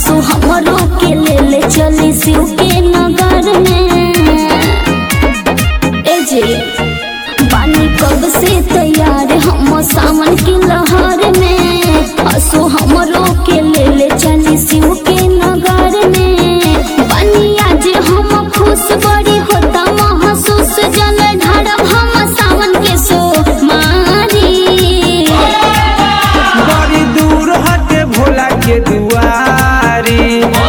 हसो हमरो के ले ले चली शिव के नगर में ए जे बानी कब से तैयार हम सावन की लहर में हसो हमरो के ले ले चली शिव के नगर में बानी आज हम खुश बड़ी होता महसूस जल ढारब हम सावन के सो मारी बड़ी दूर हटे भोला के दुआरी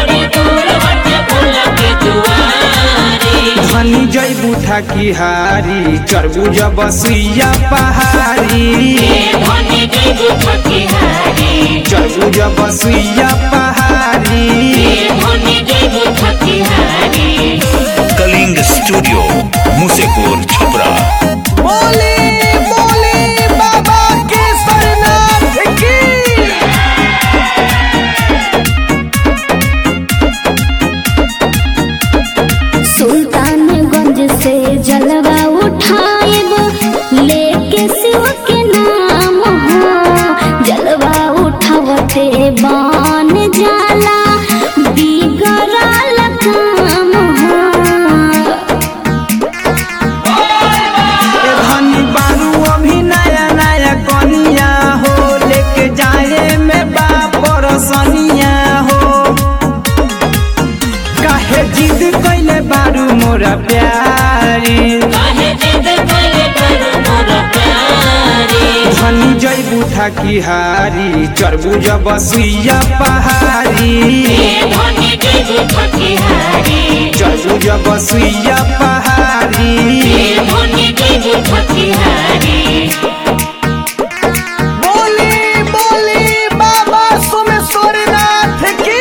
धनी जैबू थाकी हारी चरबू जब सुइया पहाड़ी चरबू जब सुइया पहाड़ी कलिंग स्टूडियो मुसेपुर छपरा बोले बोले बाबा के सरनाथ की सुल्तानगंज से जलवा उठाएब लेके शिव के नाम हो जलवा उठावते बान जाला बिगड़ल काम हो ए धनी बारू अभी नया नया कनिया हो लेके जाए में बापर सनिया हो काहे जिद कैले बारू मोरा प्यारी धनी जैबू थाकी हारी चरबू जब सुइया पहाड़ी चरबू जब सुइया पहाड़ी बोली बोली बाबा सोमेश्वरनाथ की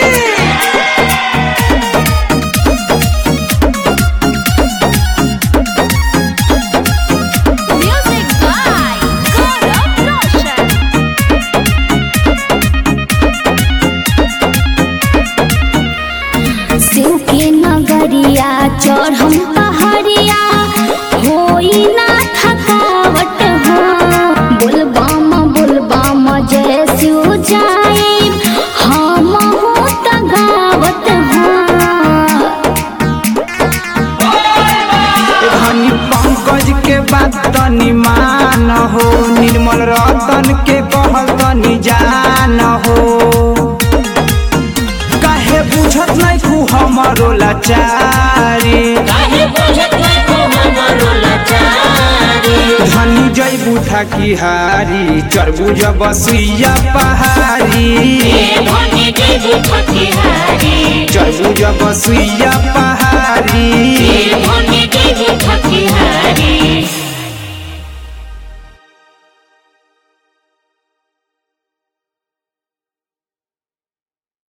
Music by Gaurav Roshan. Shiv के नगरिया चढ़म पहाड़िया होई ना थकावट हो बोलबाम बोलबाम जय शिव जाए हम हो तगावत हो धनी पंकज के बात तनी मान हो निर्मल रतन के कहल तनी जान हो काहे बुझत नहीं तू हमरो लाचारी धनी जैबू थाकी हारी चरबू जब सुइया पहाड़ी चरबू जब सुइया पहाड़ी